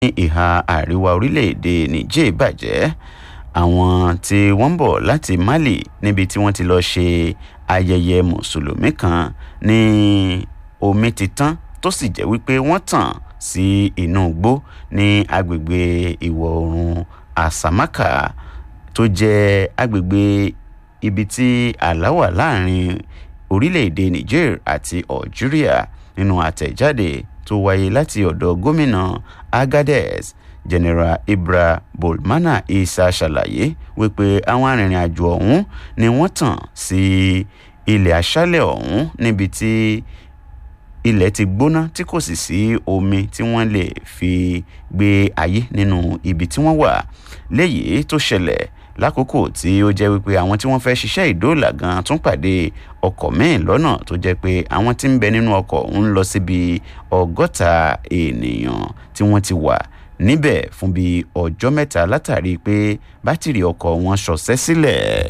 ní ìhà àríwá orílẹ̀-èdè niger bàjẹ́ àwọn tí wọ́n ń bọ̀ láti mali níbi tí wọ́n ti lọ́ọ́ ṣe ayẹyẹ mùsùlùmí kan ní omi ti tán tó sì jẹ́ wípé wọ́n tàn sí inú igbó ní agbègbè ìwọ̀ oòrùn àsàmákà tó jẹ́ agbègbè ibi tí àlá wà láàrin orílẹ̀-èdè niger àti algeria nínú àtẹ̀jáde tó wáyé láti ọ̀dọ̀ gómìnà agadez general ibra bolmana isa ṣàlàyé wípé àwọn arìnrìn-àjò ọ̀hún ni wọ́n tàn sí ilẹ̀ aṣálẹ̀ ọ̀hún níbi tí ilẹ̀ ti gbóná tí kò sì sí omi tí wọ́n lè fi gbé ayé nínú ibi tí wọ́n wà léyìí tó ṣẹlẹ̀ lákòókò tí ó jẹ́ wípé àwọn tí wọ́n fẹ́ ṣiṣẹ́ ìdóòlà gan tún pàdé ọkọ̀ míì lọ́nà tó jẹ́ pé àwọn tí ń bẹ nínú ọkọ̀ ń lọ síbi ọgọ́ta ènìyàn tí wọ́n ti wà níbẹ̀ fún bíi ọjọ́ mẹ́ta látàrí pé bátìrì ọkọ̀ wọn ṣọ̀ṣẹ́ sílẹ̀.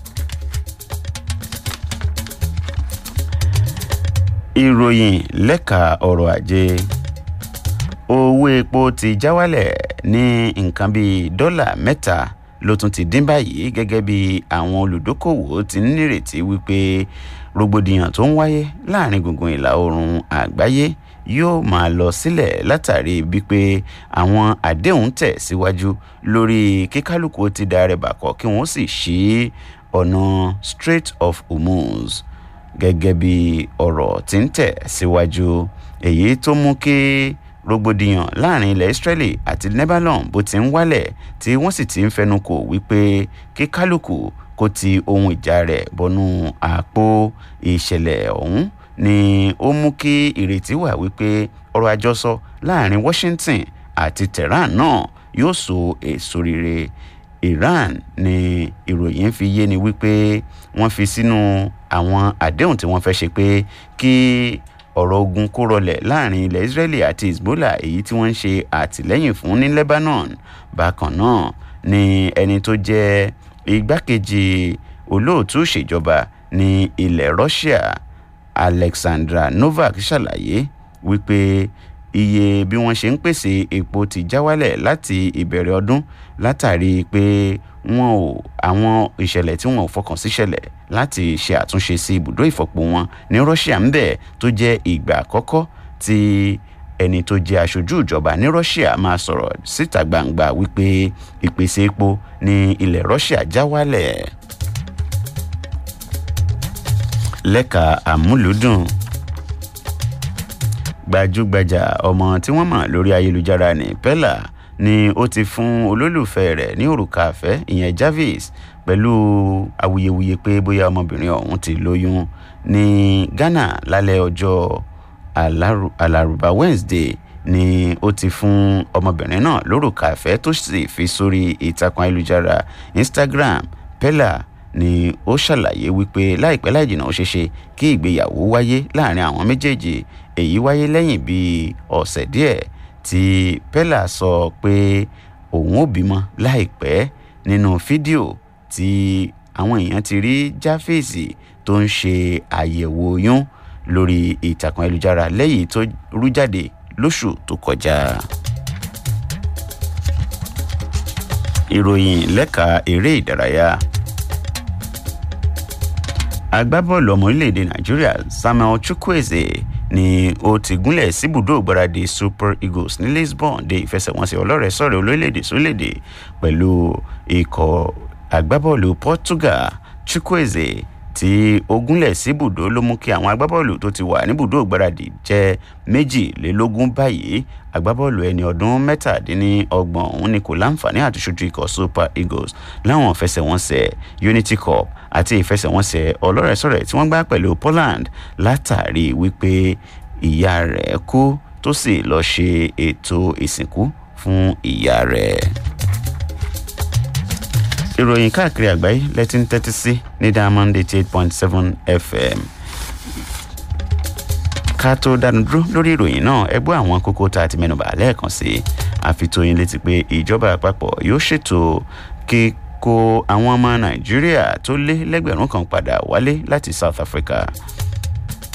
ìròyìn lẹ́ka ọrọ̀ ajé owó epo ti já wálẹ̀ ní nǹkan bíi dọ́là mẹ́ta ló tún ti dín báyìí gẹ́gẹ́ bí àwọn olùdókòwò ti ń nírètí wípé rògbòdìyàn tó ń wáyé láàrin gbùngbùn ìlà oòrùn àgbáyé yóò máa lọ sílẹ̀ látàrí wípé àwọn àdéhùn tẹ̀ síwájú lórí kíkálukú ti da rẹ̀ bàkọ́ kí wọ́n sì ṣí ọ̀nà strait of hormuz gẹ́gẹ́ bí ọ̀rọ̀ tí ń tẹ̀ síwájú èyí tó mú kí rògbòdìyàn láàrin ilẹ̀ israeli àti lebanon bó ti ń wálẹ̀ tí wọ́n sì ti ń fẹnukò wípé kí kálukú kó ti ohun ìjà rẹ̀ bọnú àpò ìṣẹ̀lẹ̀ ọ̀hún ni ó mú kí ìrètí wà wípé ọrọ̀ àjọsọ láàrin washington àti tehran náà yóò so èso rere iran ni ìròyìn fi yé ni wípé wọ́n fi sínú àwọn àdéhùn tí wọ́n fẹ́ ṣe pé kí ọ̀rọ̀ ogun kó rọlẹ̀ láàrin ilẹ̀ israeli àti hezbollah èyí tí wọ́n ń ṣe àtìlẹ́yìn fún ní lebanon bákan náà ni ẹni tó jẹ́ igbákejì olóòtú ìṣèjọba ní ilẹ̀ russia alexandra novak ṣàlàyé wípé iye bí wọ́n ṣe ń pèsè epo ti já wálẹ̀ láti ìbẹ̀rẹ̀ ọdún látàrí pé wọn ò àwọn ìṣẹ̀lẹ̀ tí wọn ò fọkàn sí ṣẹlẹ̀ láti ṣe àtúnṣe sí ibùdó ìfọ̀pọ̀ wọn ní russia ń bẹ̀ tó jẹ́ ìgbà àkọ́kọ́ tí ẹni tó jẹ́ aṣojú ìjọba ní russia máa sọ̀rọ̀ síta gbangba wípé ìpèsè epo ní ilẹ̀ russia já wálẹ̀ lẹ́ka àmúlùdùn gbajúgbajà ọmọ tí wọ́n mọ̀ lórí ayélujára ní pella ni ó ti fún olólùfẹ́ rẹ̀ ní òrùka àfẹ́ ìyẹn jarvis pẹ̀lú awuyewuye pé bóyá ọmọbìnrin ọ̀hún ti lóyún ní ghana lálẹ́ ọjọ́ alárùbá wednesday ni ó ti fún ọmọbìnrin náà lórùka àfẹ́ tó sì fi sórí ìtàkùn ayélujára instagram pella ni ó ṣàlàyé wípé láìpẹ́ láìjìnà ó ṣeéṣe kí ìgbéyàwó wáyé láàrin àwọn méjèèjì èyí wáyé lẹ́yìn bíi ọ̀sẹ̀ díẹ̀ tí pella sọ pé òun ò bímọ láìpẹ́ nínú fídíò tí àwọn èèyàn ti rí jáfèsì tó ń ṣe àyẹ̀wò oyún lórí ìtàkùn ayélujára lẹ́yìn tó rú jáde lóṣù tó kọjá. ìròyìn lẹ́ka eré ìdárayá agbábọ́ọ̀lù ọmọ orílẹ̀-èdè nàìjíríà samuel chukwueze ni ó ti gúnlẹ̀ síbùdó ìgbáradì super eagles ní lisbon de ìfẹsẹ̀wọnsẹ̀ ọlọ́rẹ̀ sọ̀rọ̀ olórílẹ̀-èdè sórílẹ̀-èdè pẹ̀lú ikọ̀ agbábọ́ọ̀lù portugal chukwueze tí ó gúnlẹ̀ síbùdó ló mú kí àwọn agbábọ́ọ̀lù tó ti wà níbùdó ìgbáradì jẹ́ méjìlélógún báyìí agbábọ́ọ̀lù ẹni ọdún mẹ́tàdínlọ́gbọ̀n òun ni kò láǹfààní àti ṣojú ikọ̀ super eagles láwọn ìfẹsẹ̀wọnsẹ̀ unity cup àti ìfẹsẹ̀wọnsẹ̀ ọlọ́rẹ̀sọ̀rẹ̀ tí wọ́n gbá pẹ̀lú poland látàrí wípé ìyá rẹ̀ kú tó sì lọ́ọ́ ṣe ètò ìsìnkú fún ìyá rẹ̀. ìròyìn káàkiri àgbáyé lẹ́tí ń tẹ́tí sí ní diamond eighty eight point seven fm ká tó dánu dúró lórí ìròyìn náà ẹ gbọ́ àwọn kókó tá a ti mẹ́nubà lẹ́ẹ̀kan sí àfitóyin létí pé ìjọba àpapọ̀ yóò ṣètò kíkó àwọn ọmọ nàìjíríà tó lé lẹ́gbẹ̀rún kan padà wálé láti south africa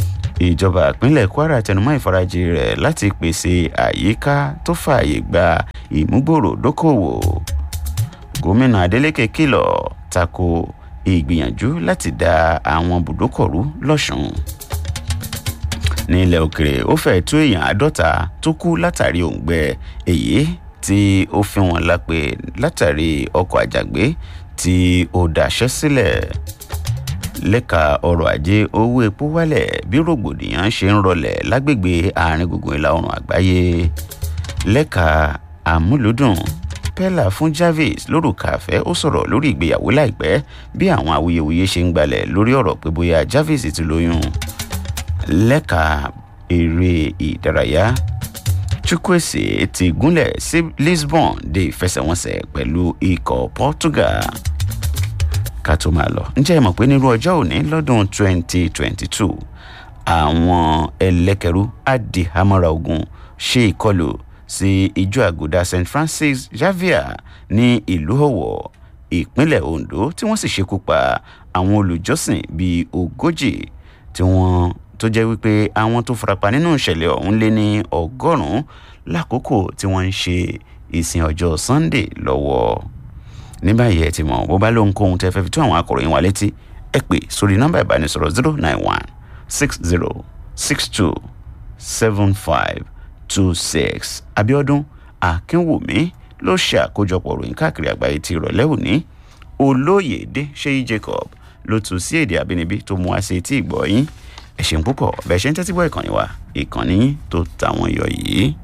ìjọba ìpínlẹ̀ kwara tẹnumọ́ ìfarajì rẹ̀ láti pèsè àyíká tó fààyè gba ìmúgbòrò dókòwò gómìnà adeleke kìlọ̀ tako ìgbìyànjú láti da àwọn bùdókọ̀rú lọ́sùn ní ilẹ̀ òkèrè ó fẹ́ tó èèyàn àádọ́ta tó kú látàrí òǹgbẹ èyí tí ó fi wọn lápè látàrí ọkọ̀ àjàgbé tí ó daṣẹ́ sílẹ̀ lẹ́ka ọrọ̀ ajé owó epo wálẹ̀ bí rògbòdìyàn ṣe ń rọlẹ̀ lágbègbè àárín gbùngbùn ìlà oòrùn àgbáyé lẹ́ka àmúlùdùn pella fún jarvis lórúkà àfẹ́ ó sọ̀rọ̀ lórí ìgbéyàwó láìpẹ́ bí àwọn awuyewuye ṣe ń gbalẹ̀ lórí ọ̀rọ̀ pé bóyá jarvis ti lóyún lẹ́ka eré ìdárayá chukwueze ti gúnlẹ̀ sí lisbon dé ìfẹsẹ̀wọnsẹ̀ pẹ̀lú ikọ̀ portugal ká tó máa lọ ǹjẹ́ ẹ mọ̀ pé nírú ọjọ́ òní lọ́dún 2022 àwọn ẹlẹ́kẹ̀rú adìhámọ́ra ogun ṣe ìkọlù sí ìjọ àgùdà st francis xavier ní ìlú ọ̀wọ̀ ìpínlẹ̀ ondo tí wọ́n sì ṣekú pa àwọn olùjọ́sìn bíi ogójì tí wọ́n tó jẹ́ wípé àwọn tó farapa nínú ìṣẹ̀lẹ̀ ọ̀hún lé ní ọgọ́rùn-ún lákòókò tí wọ́n ń ṣe ìsìn ọjọ́ sunday lọ́wọ́ ní báyìí ẹ ti mọ̀ bó bá lóhun kóhun tẹ́ fẹ́ fi tó àwọn akọ̀ròyìn wa létí ẹ pè sórí nọ́mbà ìbánisọ̀rọ̀ zero nine one six zero six two seven five two six abiodun akínwùmí ló ṣe àkójọpọ̀ ròyìn káàkiri àgbáyé ti ìrọ̀lẹ́ òní olóyèdè ṣéyí jacob ló tún sí èdè àbínibí tó mú wá sí etí ìgbọ́ yín ẹ ṣeun púpọ̀ bẹ́ẹ̀ ṣe ń tẹ́tí gbọ́ ìkànnì wa ìkànnì yín tó tàwọn yọ yìí.